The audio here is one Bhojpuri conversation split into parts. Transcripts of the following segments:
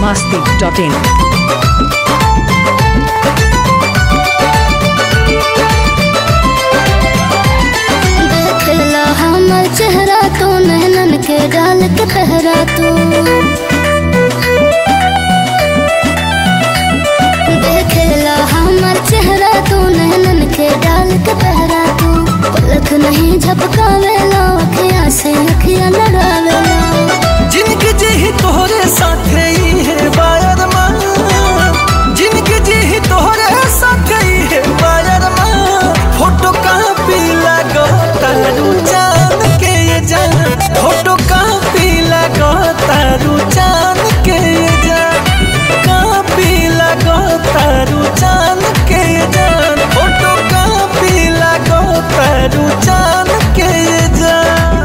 masti.in. देखला हमर चेहरा तो नहनन के डाल के पहरा तू देखला हमर चेहरा तो नहनन के डाल के पहरा तू पलक नहीं झपकावेला अखियां से अखियां लड़ावेला जिनके जी तोहरे साथे ही है बायर माँ जिनके जी तोहरे साथे ही है बायर माँ फोटो कापी लगो तारू चांद के ये जान फोटो कापी लगो तारू चांद के ये जान कापी लगो तारू चांद के ये जान फोटो कापी लगो तारू चांद के ये जान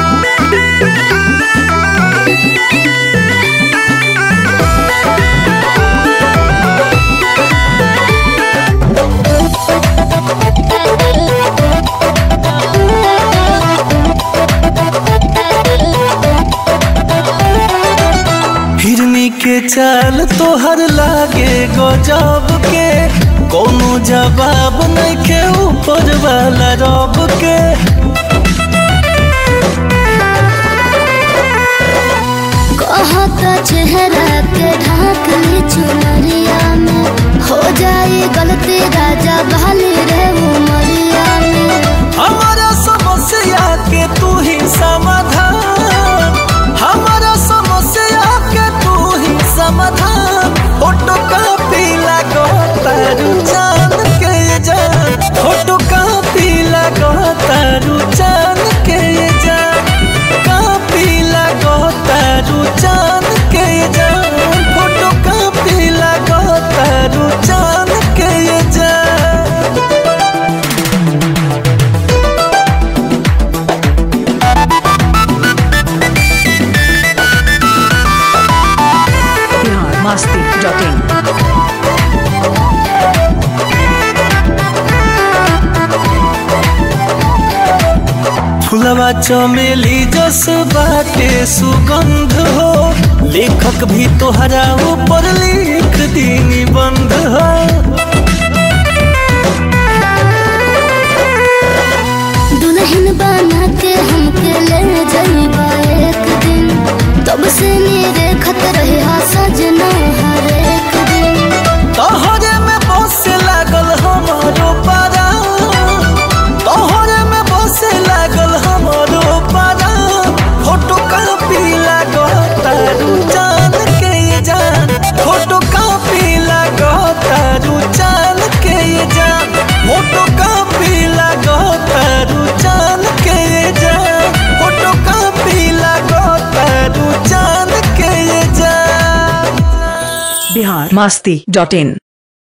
हिरनी के चाल तोहर लागे गजब के कोनो जवाब नहीं के ऊपर वाला रब के कहता चेहरा के ढाक ली चुनरिया में हो जाए गलती राजा बहाली रे उमरिया में हमारा समस्या के तू ही समाधान हमारा समस्या के तू ही समाधान फोटो कापी लगो तारू चांद के ये जान फोटो कापी लगो तारू चांद के ये जान कापी लगो तारू चांद के ये जान फोटो कापी लगो तारू चांद के ये जान Bihar masti.in. फुलवा चमेली जस बाटे सुगंध हो लेखक भी तोहरा ऊपर लिख दी निबंध हो दुल्हन बना के हमके ले जाइबा एक दिन तब से मेरे खत रहे हा सजना हर एक दिन तोहरे में बसे लागल हमारो पारा तोहरे में बसे लागल हमारो पारा फोटो कापी लागो तारू चांद के ये जान फोटो कापी लागो तारू चांद के ये जान फोटो कापी लागो तारू चांद के ये जान फोटो कापी लागो तारू चांद के ये जान Bihar masti.in.